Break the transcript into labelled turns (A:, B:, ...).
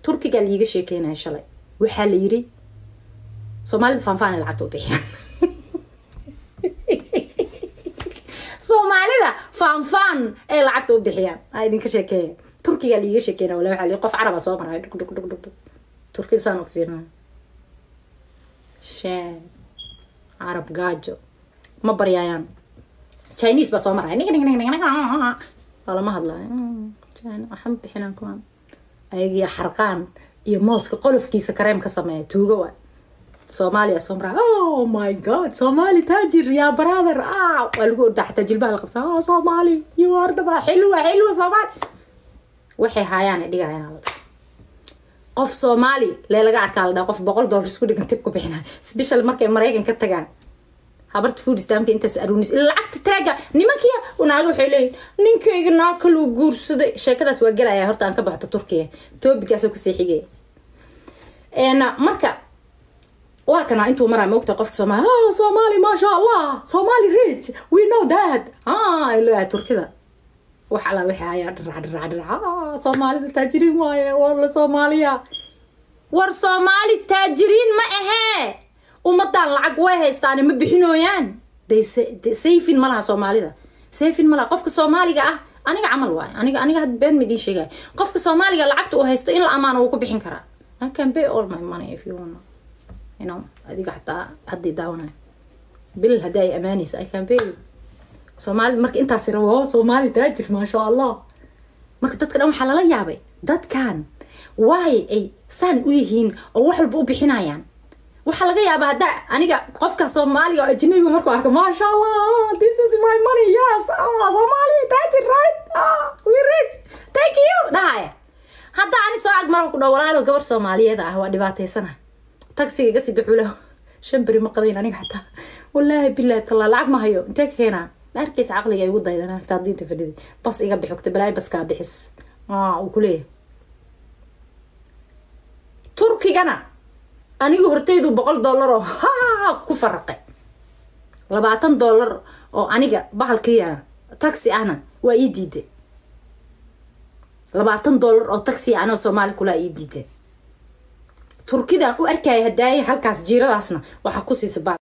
A: turkigaa liiga sheekeynaya shalay waxaa la yiri soomaalida faanfaan ay lacagta u bixiyaan soomaalida faanfaan ay lacagta u bixiyaan aa idinka sheekeeya turkigaa liiga sheekeynaya wala waxaa la qof caraba soo maraya dhug dhug dhug dhug turkida saan u fiirnaa shan carab gaajo ma baryaayaan chinese baa soo maraya nig nig nig nig nig waa lama hadlaayo waxaan bixinaan kuwaan ayagiyo xarqaan iyo mooska qolofkiisa kareem ka sameeya tuuga waay soomaaliya soo maraa oh my god soomaali taajir yaa brother ah waa lagu ordaa xataa jilbaha la qabsaa oh soomaali you are the xilwa xilwa soomaali waxay haayaan ay dhigayaan la qof soomaali lee laga arkaa la dhaha qof boqol dollar isku dhigan tib ku bixinaa special markay maraykan ka tagaan habarta food stamka intaas aruunis lacagta taaga nimankiya naaga waxay leeyihin ninkayga naa kaluu guursaday sheekadaas waa gelaya horta aan ka baxdo turkiya toobigaasa kusii xigay marka waa kana intuu maraa maogta qofka soomaali ah soomaali maasha allah soomaali rich we know that ah ay leeyahay turkida wax alla waxay hayaa dhirac dhirac dhirac ah soomaalida taajiriin waaye war la soomaaliya war soomaali taajiriin ma ahee ummadan lacag way haystaane ma bixinooyaan sayfin malaha soomaalida sayfin malaha qofka soomaaliga ah aniga camal waay aniga aniga had been midiin sheegaya qofka soomaaliga lacagta uu haysto in la amaano wuu ku bixin karaa I can pay all my money if you wanna you know adiga xataa haddii daawanayo bil haddii ay amaanaysa I can pay you soomaalida marka intaasi rabo oo soomaali taajir maasha allah marka dadka dhan waxaa lala yaabay dadkan waay ay saan u yihiin oo wax walba u bixinayaan waxaa laga yaabaa hadda aniga qofka soomaaliga oo ajnabiga markuu arko maasha allah this is my money yes ah soomaali taajir right ah we rich thank you dhahaya hadda ani soo ag marka ku dhaw walaalo gabar soomaaliyeed ah waa dhibaataysana tagsiga iga sida xulo shan beri ma qadayn aniga xataa wallaahi billahi tallaa lacag ma hayo intee ka keenaa ma arkaysa caqliga igu daydan taa diinta fadhiday bas iga bixogta balaay baskaa bixis ah uu ku leeyahay turkigana anigu hortaydu boqol dollar oo ha ku faraqay labaatan dollar oo aniga bahalkiia taxi ahna waa ii diiday labaatan dollar oo taxi anoo soomaali kulaa ii diiday turkidan u arkaya hadaaye halkaas jiiradaasna waxaa ku siisa